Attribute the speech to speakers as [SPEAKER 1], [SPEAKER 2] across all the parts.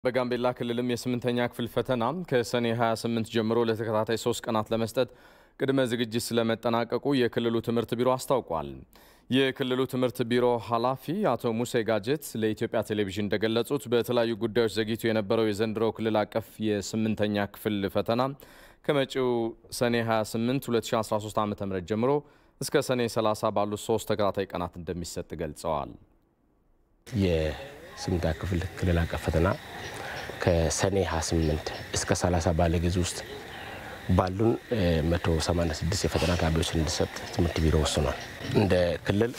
[SPEAKER 1] በጋምቤላ ክልልም የስምንተኛ ክፍል ፈተና ከሰኔ 28 ጀምሮ ለተከታታይ ሶስት ቀናት ለመስጠት ቅድመ ዝግጅት ስለመጠናቀቁ የክልሉ ትምህርት ቢሮ አስታውቋል። የክልሉ ትምህርት ቢሮ ኃላፊ አቶ ሙሴ ጋጀት ለኢትዮጵያ ቴሌቪዥን እንደገለጹት በተለያዩ ጉዳዮች ዘግይቶ የነበረው የዘንድሮ ክልል አቀፍ የስምንተኛ ክፍል ፈተና ከመጪው ሰኔ 28 2013 ዓ ም ጀምሮ እስከ ሰኔ 30 ባሉት ሶስት ተከታታይ ቀናት እንደሚሰጥ ገልጸዋል።
[SPEAKER 2] የስምንተኛ ክፍል ክልል አቀፍ ፈተና ከሰኔ 28 እስከ 30 ባለ ጊዜ ውስጥ ባሉን 186 የፈተና ጣቢያዎች እንዲሰጥ ትምህርት ቢሮ ወስኗል። እንደ ክልል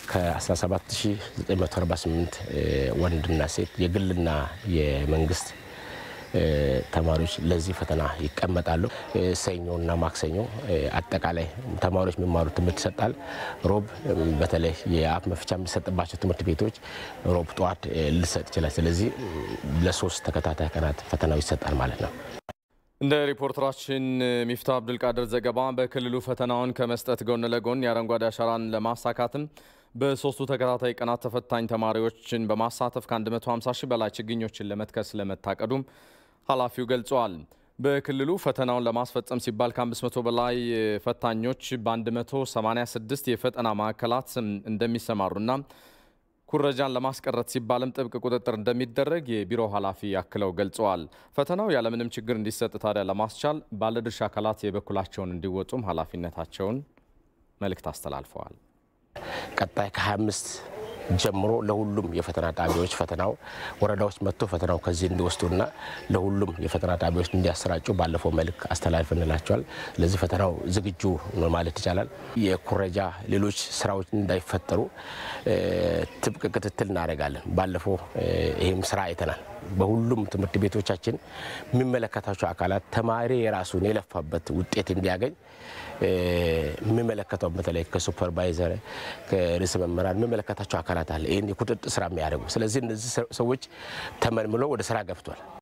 [SPEAKER 2] ከ17948 ወንድና ሴት የግልና የመንግስት ተማሪዎች ለዚህ ፈተና ይቀመጣሉ። ሰኞና ማክሰኞ አጠቃላይ ተማሪዎች የሚማሩት ትምህርት ይሰጣል። ሮብ በተለይ የአፍ መፍቻ የሚሰጥባቸው ትምህርት ቤቶች ሮብ ጠዋት ሊሰጥ ይችላል። ስለዚህ ለሶስት ተከታታይ ቀናት ፈተናው ይሰጣል ማለት ነው።
[SPEAKER 1] እንደ ሪፖርተራችን ሚፍታ አብዱልቃድር ዘገባ በክልሉ ፈተናውን ከመስጠት ጎን ለጎን የአረንጓዴ አሻራን ለማሳካትም በሶስቱ ተከታታይ ቀናት ተፈታኝ ተማሪዎችን በማሳተፍ ከ150 ሺህ በላይ ችግኞችን ለመትከል ስለመታቀዱም ኃላፊው ገልጸዋል። በክልሉ ፈተናውን ለማስፈጸም ሲባል ከ500 በላይ ፈታኞች በ186 የፈተና ማዕከላት እንደሚሰማሩና ኩረጃን ለማስቀረት ሲባልም ጥብቅ ቁጥጥር እንደሚደረግ የቢሮ ኃላፊ አክለው ገልጸዋል። ፈተናው ያለምንም ችግር እንዲሰጥ ታዲያ ለማስቻል ባለድርሻ አካላት የበኩላቸውን እንዲወጡም ኃላፊነታቸውን መልእክት አስተላልፈዋል።
[SPEAKER 2] ቀጣይ ከ25 ጀምሮ ለሁሉም የፈተና ጣቢያዎች ፈተናው ወረዳዎች መጥቶ ፈተናው ከዚህ እንዲወስዱና ለሁሉም የፈተና ጣቢያዎች እንዲያሰራጩ ባለፈው መልክ አስተላልፈንላቸዋል። ለዚህ ፈተናው ዝግጁ ነው ማለት ይቻላል። የኩረጃ ሌሎች ስራዎች እንዳይፈጠሩ ጥብቅ ክትትል እናደርጋለን። ባለፈው ይህም ስራ አይተናል። በሁሉም ትምህርት ቤቶቻችን የሚመለከታቸው አካላት ተማሪ የራሱን የለፋበት ውጤት እንዲያገኝ የሚመለከተው በተለይ ከሱፐርቫይዘር ከርዕሰ መምህራን የሚመለከታቸው አካላት አለ ይህን የቁጥጥር ስራ የሚያደርጉ። ስለዚህ እነዚህ ሰዎች ተመልምሎ ወደ ስራ ገብቷል።